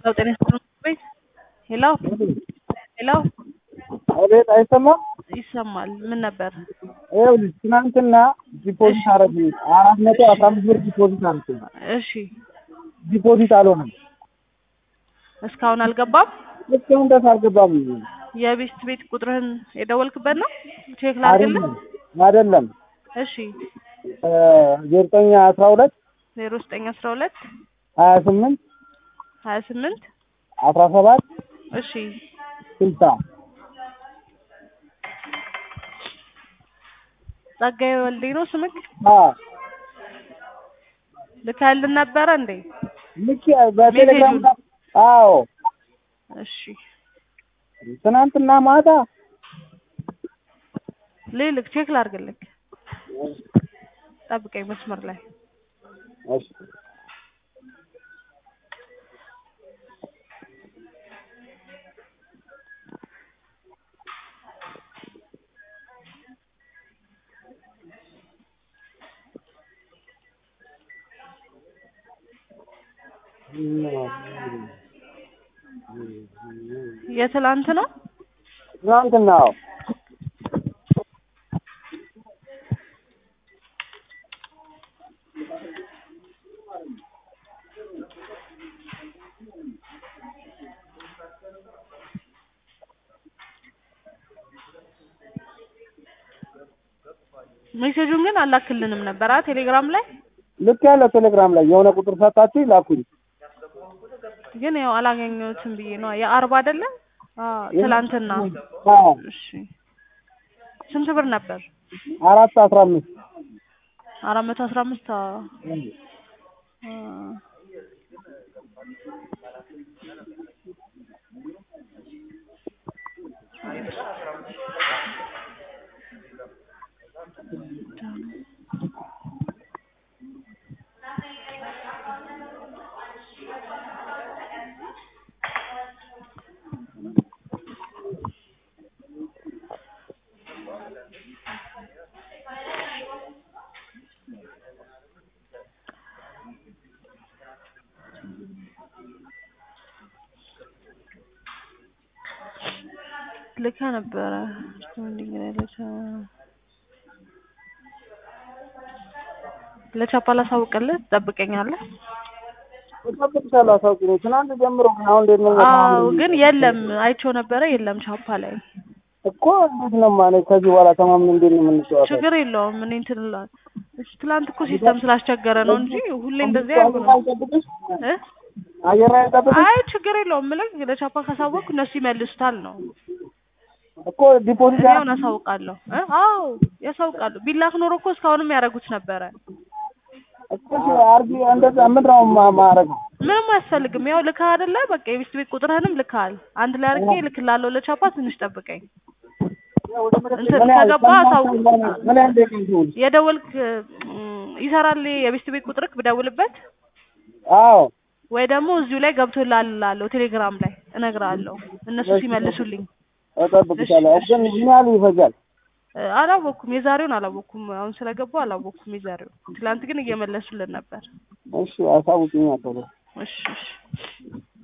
ሄሎ ጤና ይስጥልኝ። ሄሎ ሄሎ አቤት፣ አይሰማም? ይሰማል። ምን ነበር? ይኸውልሽ ትናንትና ዲፖዚት አረግ አራት መቶ አስራ አምስት ብር ዲፖዚት አረግ እሺ ዲፖዚት አልሆነም። እስካሁን አልገባም። እስካሁን ድረስ አልገባም። የቤስት ቤት ቁጥርህን የደወልክበት ነው? ቼክ ላድርግልህ። አይደለም እሺ ዘጠኝ አስራ ሁለት ዜሮ ዘጠኝ አስራ ሁለት ሀያ ስምንት ሀያ ስምንት አስራ ሰባት እሺ ስልሳ ጸጋዬ ወልዴ ነው ስምክ? አዎ ልከህልን ነበረ እንዴ? ልክ በቴሌግራም ላይ አዎ እሺ ትናንትና ማታ ልልክ ቼክ ላድርግልክ። ጠብቀኝ መስመር ላይ እሺ የትላንት ነው? ትናንትና አዎ ሜሴጁን ግን አላክልንም ነበር አ ቴሌግራም ላይ ልክ ያለው ቴሌግራም ላይ የሆነ ቁጥር ሰጣችሁ ላኩኝ። ግን ያው አላገኘሁትም ብዬ ነው። የአርባ አይደለ? አዎ ትላንትና። አዎ እሺ ስንት ብር ነበር? አራት አስራ አምስት አራት መቶ አስራ አምስት አዎ አ ልካ ነበረ ለቻፓ ላሳውቅልህ ትጠብቀኛለህ? እጠብቅሻለሁ፣ አሳውቂኝ። ትናንት ጀምሮ ግን አሁን እንዴት ነው? አዎ ግን የለም አይቼው ነበረ የለም ቻፓ ላይ እኮ እንዴት ነው ማለት ከዚህ በኋላ ተማምን እንዴት ነው የምንጫወተው? ችግር የለውም እኔ እንትን እላለሁ። እሺ ትላንት እኮ ሲስተም ስላስቸገረ ነው እንጂ ሁሌ እንደዚህ አይሆንም አይጠብቅሽ? እ አየር ላይ አይጠብቅሽ? አይ ችግር የለውም የምልህ ለቻፓ ካሳወቅኩ እነሱ ይመልሱታል ነው እኮ ዲፖዚት እኔ አሁን አሳውቃለሁ እ አዎ ያሳውቃሉ ቢላክ ኖሮ እኮ እስካሁንም ያደርጉት ነበረ እኮ አርጊ እንደዛ ምንድን ነው ማ- ማረገው? ምንም አያስፈልግም ያው ልካ አይደለ በቃ የቤት ቤት ቁጥርህንም ልካል አንድ ላይ አድርጌ ልክላለሁ ለቻፓ ትንሽ ጠብቀኝ እንትን ምን ያህል ከገባ አሳውቅ ምን ያህል ደቂቃ ይሁን? የደወልክ እም፣ ይሰራል የቤት ቤት ቁጥርክ ብደውልበት አዎ ወይ ደግሞ እዚሁ ላይ ገብቶልሃል እላለሁ ቴሌግራም ላይ እነግርሃለሁ እነሱ ሲመልሱልኝ እጠብቅሻለሁ። ግን ምን ያህል ይፈጃል? እ፣ አላወቅኩም የዛሬውን አላወቅኩም አሁን ስለገባው አላወቅኩም የዛሬውን ትላንት ግን እየመለሱልን ነበር እሺ አሳውቂኝ ቶሎ። እሺ እሺ